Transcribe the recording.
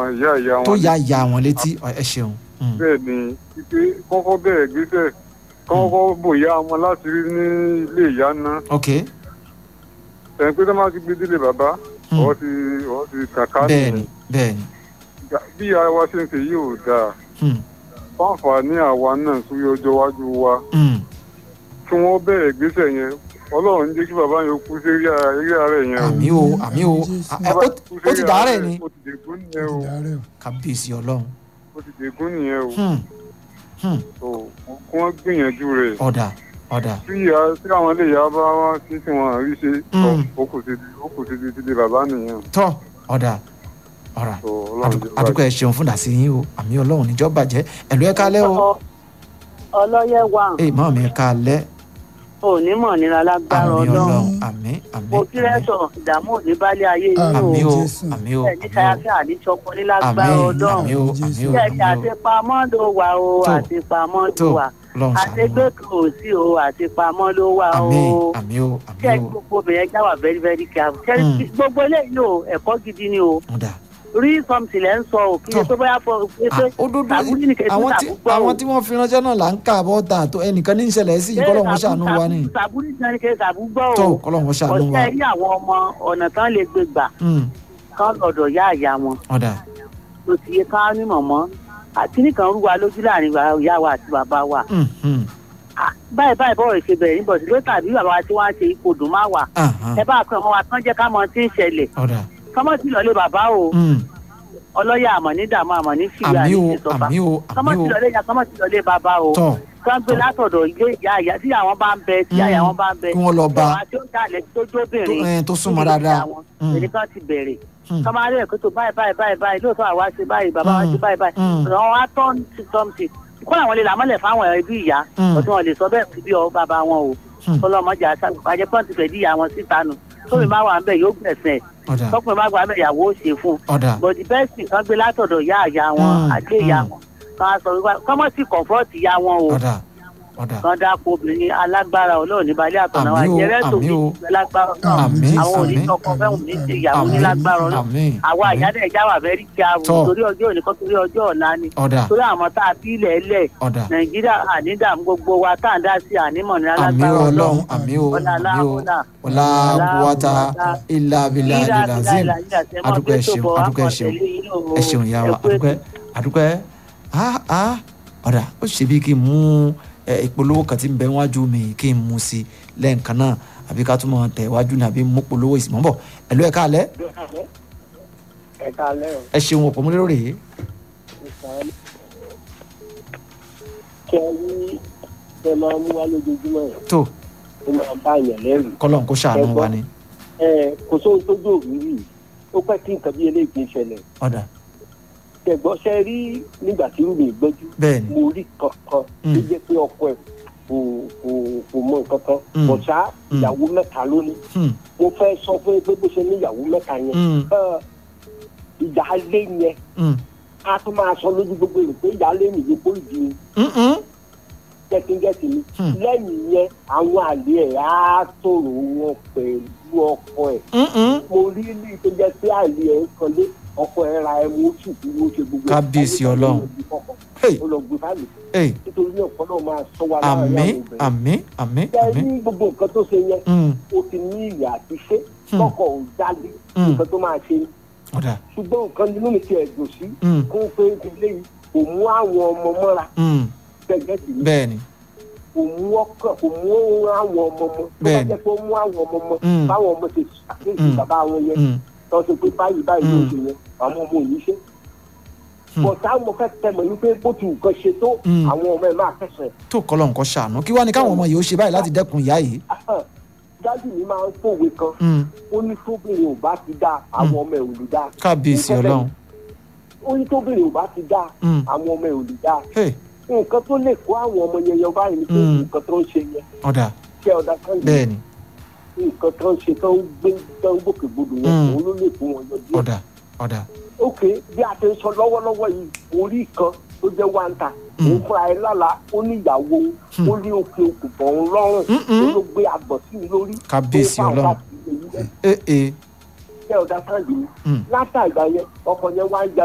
ìyá ìyá wọn tó ya ìyá wọn létí ẹ ṣeun. Mm. bẹ́ẹ̀ ni pípé kọ́kọ́ bẹ̀rẹ̀ gbèsè kọ́kọ́ bòyá wọn láti rí ní ilé ìyá náà ok ẹ̀ pé tó máa ti gbé délé bàbá Mm. ọ̀ ti ọ̀ ti kàkà bẹ́ẹ̀ni bẹ́ẹ̀ni. bí ìyá wa ṣe ń ṣe yìí ò dáa Mm. fáǹfààní àwa náà sórí ọjọ́ iwájú wa Mm. kí wọ́n bẹ̀rẹ̀ gbèsè yẹn ọlọ́run jẹ́ kí bàbá yẹn kú sí eré ààrẹ yẹn o. àmì o àmì o Jésù. ẹ, ó ó ti dàárẹ̀ ni ó ti dègún nìyẹn o ìdárẹ̀ o. kábíyèsí ọlọ́run. ó ti dègún nìyẹn o Hmm. Hmm. so kí wọ́n gbìyànjú rẹ̀ ọ̀dà ọ̀dà tí ìyá tí àwọn ilé ìyá bá wá sí tí wọ́n rí ṣe Mm. ó kù sí ó kù sí ti di bàbá nìyẹn tọ́ ọ̀dà ọ̀rà so ọlọ́run jẹ́ àdúgbò ẹ ṣeun fún dàsí yín o àmì ọlọ́run níjọ́ bàjẹ́ ẹ̀lú ẹ kálẹ́ o ọlọ́yẹ wà ẹ mọ́ mi kálẹ́ onímọ̀ nira lágbára àmì ọlọ́run ọlọ́run àmì àmì mo kí rẹ́sọ̀ ìdààmú òní bálé ayé yìí àmì o o Jésù. àmì o ẹ̀ ní sáyáfẹ́ àdísọ́kọ ní àmì lágbára àmì ọlọ́run o àmì o kẹ̀kẹ́ àmì o àtipamọ́ ló wà o Tó. àtipamọ́ ló tó wà lọ́run ṣàánú àtẹgbẹ́ kò sí o àtipamọ́ ló wà o àmì àmì o àmì kẹ́ o gbogbo obìnrin ẹja wà very very careful kẹ́ Mm. gbogbo eléyìí o ẹ̀kọ́ gidi ni o ọ̀dà rí something lẹ́ ń sọ o kí Tó. tó bóyá fọ pé pé òdodo tàbúrú ní kẹ́sì àwọn tí tàbú gbọ́ o. àwọn tí wọ́n fi ránṣẹ́ náà là ń kà bọ́ ta tó ẹnìkan ní ìṣẹ̀lẹ̀ sí yìí kọ́lọ́hún ṣàánú wa ni tàbúrú ní kẹ́sì tàbú gbọ́ tó o kọ́lọ́hún ṣàánú wa ọ̀sẹ̀ rí àwọn ọmọ ọ̀nà tán lè gbé gbà Hmm. kán lọ́dọ̀ yá àyà wọn ọ̀dà tó ti yẹ ká ní mọ̀mọ́ àkíní kan rú wa lójú láàrin wa- ìyá wa àti bàbá wa Hmm, hmm. Ah, báyìí báyìí bọ́ọ̀rọ̀ ṣe bẹ̀rẹ̀ níbọ̀ sí ló tàbí bàbá wa tí wọ́n á ṣe ipò dùn má wà Ahan. ẹ bá kan ọmọ wa tán jẹ́ ká mọ tí ń ṣẹlẹ̀ ọ̀dà kọ́mọ́ sí lọ́lé bàbá o Hmm. ọlọ́yà àmọ̀ ní dààmú àmọ̀ ní fìyà àmì ní o ìṣọ̀fà àmì o kọ́mọ́ àmì sí o lọ́lé ya kọ́mọ́ sí lọ́lé bàbá o tọ́ kán gbé látọ̀dọ̀ ilé ìyá ìyá tí àwọn bá ń bẹ tí àyà wọn bá ń bẹ kí wọ́n lọ bá àwọn tí ó jalè tó jóbìnrin tó- eh, tó súnmọ́ dáadáa. Mm. ẹni kan ti bẹ̀rẹ̀ Hmm. kọ́ máa rí ẹ̀kọ́ tó báyìí báyìí báyìí báyìí lóòótọ́ àwa ṣe báyìí bàbá wa ṣe báyìí báyìí Mm. ọ̀rọ̀ wọn wá tọ́ sí tọ́mùtì kó làwọn lè làmọ́lẹ̀ fáwọn ẹbí ìyá Mm. ọtí wọn lè sọ bẹ́ẹ̀ bí ọ bàbá wọn o Hmm. ọlọ́mọdé àjẹ pọ́ǹtì fẹ̀ dí ìyá wọn síta nù tóbi má wà ń bẹ̀ yóò gbẹ̀sẹ̀ ọ̀dà tọkùnrin má gbà ń bẹ̀ ìyàwó ó ṣe fún un ọ̀dà bọ̀dì bẹ́ẹ̀sì kan gbé látọ̀dọ̀ ìyá ìyá wọn Mm. àgbé ìyá Mm. wọn kan á sọ wípé kọ́mọ́ sí kọ̀ǹfọ́ọ̀tì ìyá wọn o ọ̀dà ọ̀dà kan dáko obìnrin alágbára ọlọ́run níbalẹ̀ àtọ̀nà wa Àmín o, jẹ́rẹ́ tó àmín ní o. lágbára náà Àmín, àwọn àmín, onítọ̀kọ fẹ́hùn ní ṣe ìyàwó ní àmín, lágbára náà àmín, àwa àmín. ìyáda ẹja wà fẹ́rí kí a wù Tọ́. torí ọjọ́ òní kan torí ọjọ́ ọ̀la ni ọ̀dà torí àwọn tá a fi ilẹ̀ ẹlẹ̀ ọ̀dà nàìjíríà ànídàmú gbogbo wa tá à ń dá sí ànímọ̀ ní àmì alágbára ọlọ́run àmì o ọ̀la àmì o aláwọ̀lá ọ̀la kúwàtà ilà abilà ilazim adúgbò ẹ ṣeun adúgbò ẹ ṣeun ẹ ṣeun ìyá wa adúgbò ẹ adúgbò ẹ ah ah ọ̀dà ó ṣe bí kí n mú ẹ, ìpolówó kan tí ń bẹ wájú mi kí n mú sí lẹ́ǹkan náà àbí ká tún mọ̀ tẹ̀ wájú ní àbí mú polówó ìsìnmọ́ bọ̀ ẹ̀lú ẹ̀ káàlẹ́ ẹ káalẹ́ o ẹ ṣeun ọ̀pọ̀ múlẹ́rọ̀ rèé ìsàn kẹ rí ẹ máa mú wá lójoojúmọ́ yẹn tó ó máa bá yàn lẹ́rù kọ́lọ́n kó ṣàánú wa ni ẹ kò sóhun tó dé òwúrì ó pẹ́ kí nǹkan bí eléyìí kì í ṣẹlẹ̀ ọ̀dà tẹ̀gbọ́n ṣe rí nígbà tí rúmi gbẹ́jú bẹ́ẹ̀ ni mo rí kankan Mm. tó jẹ́ pé ọkọ ẹ̀ kò kò kò mọ nǹkan kan Mm. bọ̀ṣá Mm. ìyàwó mẹ́ta lónìí Hmm, mo fẹ́ sọ fún yín pé bó ṣe ní ìyàwó mẹ́ta yẹn hmm, ẹ, ìyáálé yẹn hmm, a tún máa sọ lójú gbogbo èrò pé ìyáálé nìyí kó ìdí ni hmm, hmm. gẹ́tígẹ́tí ni Hmm. lẹ́yìn yẹn àwọn àlè ẹ̀ á tòrò wọn pẹ̀lú ọkọ ẹ̀ Hmm, hmm. mo rí ní tó jẹ́ pé àlè ẹ̀ ń kanlé ọkọ ẹ̀ ra ẹmu oṣù tí wọ́n ṣe gbogbo ẹ̀. Kábíyèsí Ọlọ́run. Hey. ó lọ gbé fáàlì Hey, nítorí náà kọ́ náà máa sọ wa láàrin àmì àwọn obìnrin. àmì àmì ṣe àmì ní gbogbo nǹkan tó ṣe yẹn Hmm, ó ti ní ìyà àti ṣe Hmm. kọ́kọ́ ò jáde Hmm. nǹkan tó máa ṣe ọ̀dà ṣùgbọ́n nǹkan nínú mi ti ẹ̀dùn sí Hmm, kó pé ilé yìí kò mú àwọn ọmọ mọ́ra hmm. gẹ́gẹ́ sí mi bẹ́ẹ̀ ni kò mú ọkàn kò mú àwọn ọmọ mọ́ tó bá Bẹ́ẹ̀ni. jẹ́ pé ó mú àwọn ọmọ mọ́ Mm. báwọn ọmọ ṣe ṣàkíyèsí Mm. bàbá wọn yẹn Hmm, tó ṣe pé báyìí báyìí ló Mm. ṣe yẹn àwọn ọmọ ò ní ṣe. Hmm. bọ̀tá mo fẹ́ tẹ̀mọ̀ ní pé bó ti nǹkan ṣe tó Mm. àwọn ọmọ ẹ̀ máa kẹsàn-án. tó kọ́lọ́n kó ṣàánú kí wá ní káwọn ọmọ yìí ó ṣe báyìí láti dẹ́kun ìyá yìí dájú mi máa ń fòwe kan Hmm, ó ní tóbìnrin ò bá ti dáa àwọn ọmọ ẹ̀ ò lè dáa. kábíyèsí Nǹkan ọlọ́run ó ní tóbìnrin ò bá ti dáa Hmm, àwọn ọmọ ẹ̀ ò lè dáa. hey, nǹkan tó lè kó àwọn ọmọ yẹn yọ báyìí ni pé Mm. nǹkan tó ń ṣe yẹn ọ̀dà kí ọ̀dà kan yìí bẹ́ẹ̀ ni nǹkan tó ń ṣe tó ń gbé tó ń gbòkègbodò yẹn Mm. òun ló lè kó wọn yọ díẹ̀. ọ̀dà ọ̀dà ok bí a ti ń sọ lọ́wọ́lọ́wọ́ yìí orí kan tó jẹ́ wáńtà Mm. òun fúnra ẹ̀ lálàá ó ní ìyàwó òun Mm. ó ní òkè òkè bọ̀ òun lọ́rùn Mm-mm. ó ló gbé àgbọ̀ sí i lórí Kábíyèsí tó bá Ọlọ́run. wà sí èyí ee ee kẹ́ ọ̀dà sáǹdì ni Hmm. látàgbà yẹn ọkọ̀ yẹn wá ń ja